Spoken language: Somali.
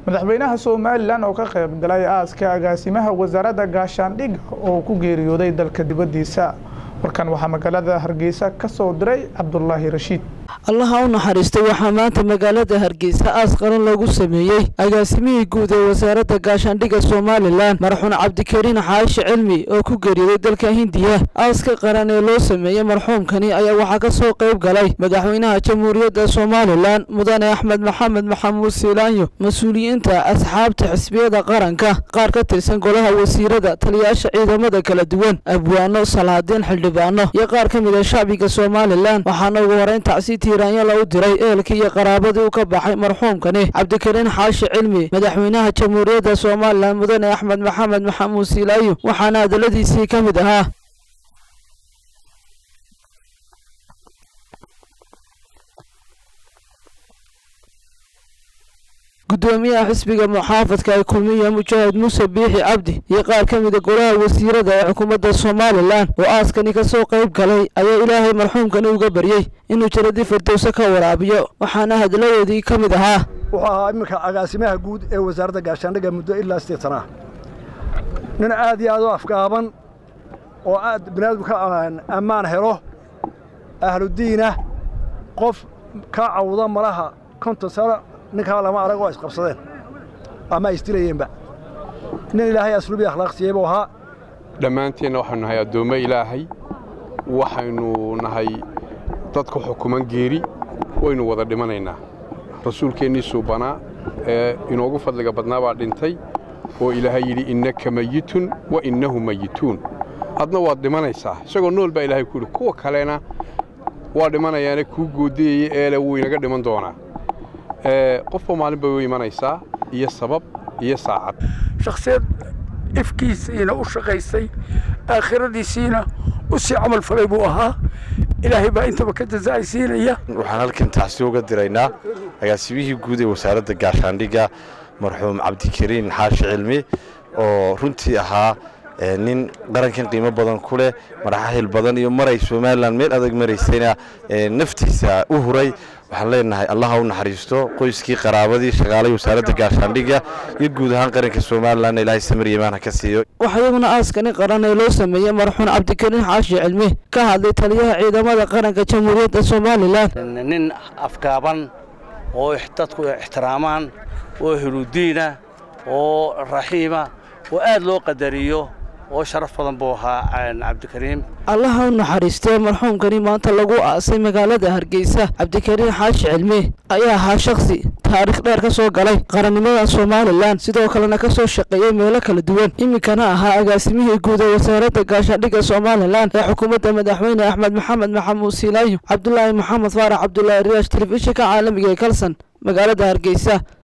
madaxweynaha somalilan oo ka qayb galay aaska agaasimaha wasaaradda gaashaandhigga oo ku geeriyooday dalka dibaddiisa warkan waxaa magaalada hargeysa ka soo diray cabdulaahi rashiid allaha u naxariistay waxaa maanta magaalada hargeysa aas qaran loogu sameeyey agaasimihii guud ee wasaaradda gaashaandhigga somalilan marxuun cabdikariin xaashi cilmi oo ku geeriyooday dalka hindiya aaska qaran ee loo sameeyey marxuumkani ayaa waxaa ka soo qayb galay madaxweynaha jamhuuriyadda somalilan mudane axmed maxamed maxamuud siilaanyo mas-uuliyiinta asxaabta xisbiyada qaranka qaar ka tirsan golaha wasiirada taliyayaasha ciidamada kala duwan abwaano salaadiin xildhibaano iyo qaar ka mid a shacbiga somalilan waxaana ugu horeyn tacsi tiiraanyala u diray eelkii iyo qaraabadii u ka baxay marxuumkani cabdikariin xaashi cilmi madaxweynaha jamhuuriyadda somalilan mudane axmed maxamed maxamuud siilaayo waxaana hadaladiisii ka mid ahaa gudoomiyaha xisbiga muxaafadka ee kulmiya mujaahid muuse biixi cabdi iyo qaar ka mida golaha wasiirada ee xukuumadda somalilan oo aaskani ka soo qayb galay ayaa ilaahay marxuumkani uga baryey inuu jaradii firdowse ka waraabiyo waxaana hadaladoodii ka mid ahaa wuxuu ahaa iminka agaasimaha guud ee wasaaradda gaashaandhigga muddo ilaa sideetan ah nin aad iyo aad u afgaaban oo aad biniaadamku ka ammaan helo ahludiinah qof ka cawda malaha konton sano ninkaa lama arag oo isqabsadeen ama ay isdilayeenba nin ilaahay asluubii akhlaaq siiyey buu ahaa dhammaanteenna waxaynu nahay addoommo ilaahay waxaynu nahay dadka xukuman geeri waynu wada dhimanaynaa rasuulkeennii suubanaa ee inoogu fadliga badnaa baa dhintay oo ilaahay yidhi innaka mayitun wa innahu mayituun adna waad dhimanaysaa isagoo nool baa ilahay ku yidhi kuwa kalena waa dhimanayaane kuu goodiyaya eele wuu inaga dhiman doonaa qofba maalin bay u imanaysaa iyo sabab iyo saacad shakhsiyad ifkiisiina u shaqaysay aakhiradiisiina u sii camal falay buu ahaa ilaahay baa intaba ka jazaa'aysiinaya waxaan halkan tacsi uga diraynaa agaasimihii guud ee wasaaradda gaashaandhigga marxuum cabdikariin xaashi cilmi oo runtii ahaa nin qarankan qiimo badan ku leh maraxahil badan iyo maray somalilan meel adag maraysayna naftiisa u huray waxaan leenahay allaha u naxariisto qoyskii qaraabadii shaqaalay wasaaradda gaashaandhigga iyo guud ahaan qaranka somalilan ilaahay samir yimaan ha ka siiyo waxaa iyaguna aaskani qaran ee loo sameeyey marxuun cabdikariin xaashi cilmi ka hadlay taliyaha ciidamada qaranka jamhuuriyadda somalilan nin afgaaban oo dadku ixtiraamaan oo hiludiina oo raxiima oo aad loo qadariyo oo sharaf badan buu ahaa cabdikariim allaha u naxariistee marxuumkani maanta lagu aasay magaalada hargeysa cabdikariin xaashi cilmi ayaa ahaa shakhsi taariikh dheer ka soo galay qarannimada somalilan sidoo kalena ka soo shaqeeyey meelo kala duwan iminkana ahaa agaasimihii guud ee wasaaradda gaashaandhigga somalilan ee xukuumadda madaxweyne axmed maxamed maxamuud siilaayo cabdulaahi maxamed faarax cabdulaahi riyaash telefishinka caalamiga ee kalson magaalada hargeysa